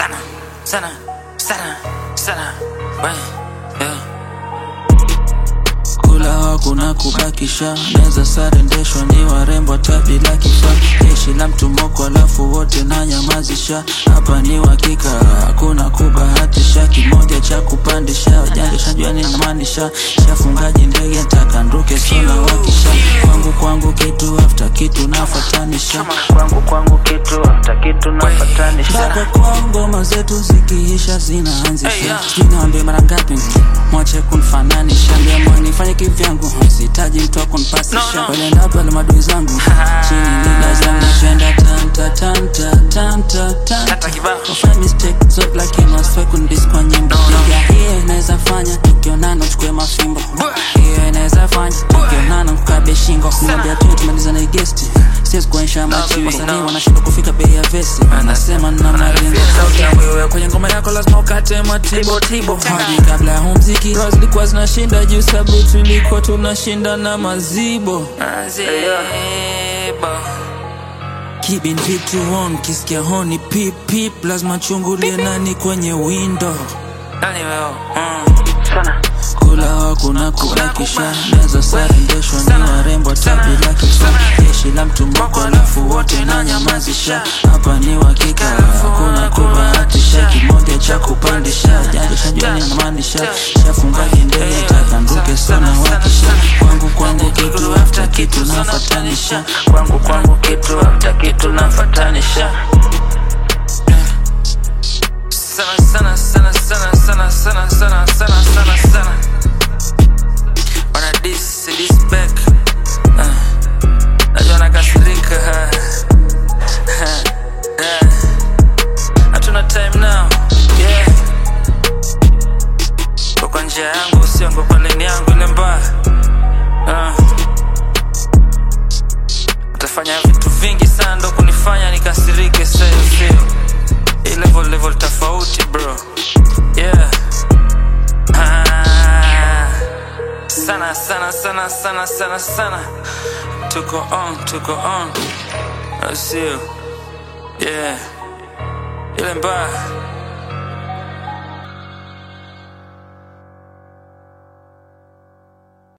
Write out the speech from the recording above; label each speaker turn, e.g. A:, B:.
A: sana sana sana sana we yeah.
B: kula hakuna kubakisha neza sare ndeshwa ni warembo tabila kifaa jeshi la mtumoko alafu wote na nyamazisha hapa ni uhakika hakuna kubahatisha kimoja cha kupandisha ujanja shajua ninamaanisha shafungaji ndege ntakanduke sona wakisha kwangu kwangu kitu after kitu nafatanisha
C: kwangu kwangu kitu after kitu nafatanisha
B: mpaka kwa ngoma zetu zikiisha
A: Hey,
B: zinaanzisha
A: yeah.
B: sijui niwaambie mara ngapi mwache kunfananisha ndiamua nifanye kivyangu sihitaji mtu wa kunipasisha
A: No, no.
B: wale ndapo wale madui zangu chini nila zangu shenda tanta tanta tanta
A: Tata
B: tanta
A: kibao.
B: Ufanye mistake zote lakini wasiwe kundis kwa nyimbo
A: No, no.
B: Piga hiyo inaweza fanya tukionana uchukue mafimbo hiyo inaweza fanya tukionana mkabe shingo niambia tu tumaliza na gesti siwezi kuonyesha machimbo
A: baby,
B: wasanii
A: no.
B: wanashindwa kufika bei ya vesi anasema na maringo sauti yangu iwe kwenye ngoma yako lazima ukate matibo tibo hadi kabla ya huu mziki roho zilikuwa zinashinda juu sabu tulikuwa tunashinda na mazibo
A: Mazibo.
B: Keeping vitu on kisikia honi pip pip lazima chungulie nani kwenye window
A: Nani wewe? Mm.
C: sana
B: kula hakuna kubakisha meza sare ndeshwa ni warembo tabila kifaa jeshi la mtumoko alafu wote na nyamazisha hapa ni uhakika hakuna kubahatisha kimoja cha kupandisha janja shajua ninamaanisha shafungaji ndege takanduke sana wakisha kwangu kwangu kitu after kitu nafatanisha
C: kwangu kwangu kitu after kitu nafatanisha
A: Sana sana sana sana sana sana sana sana sana sana. Wana dis dis back. Ah. Najua nakasirika. ha. Ha. Yeah. Hatuna time now. Yeah. Kwa kwa njia yangu sio ngo kwa lane yangu ile mbaya. Ah. Utafanya vitu vingi sana ndo kunifanya nikasirike sasa hivi. Hii level level tofauti bro yeah ah, sana sana sana sana sana sana tuko on tuko on au sio yeah ile mbaya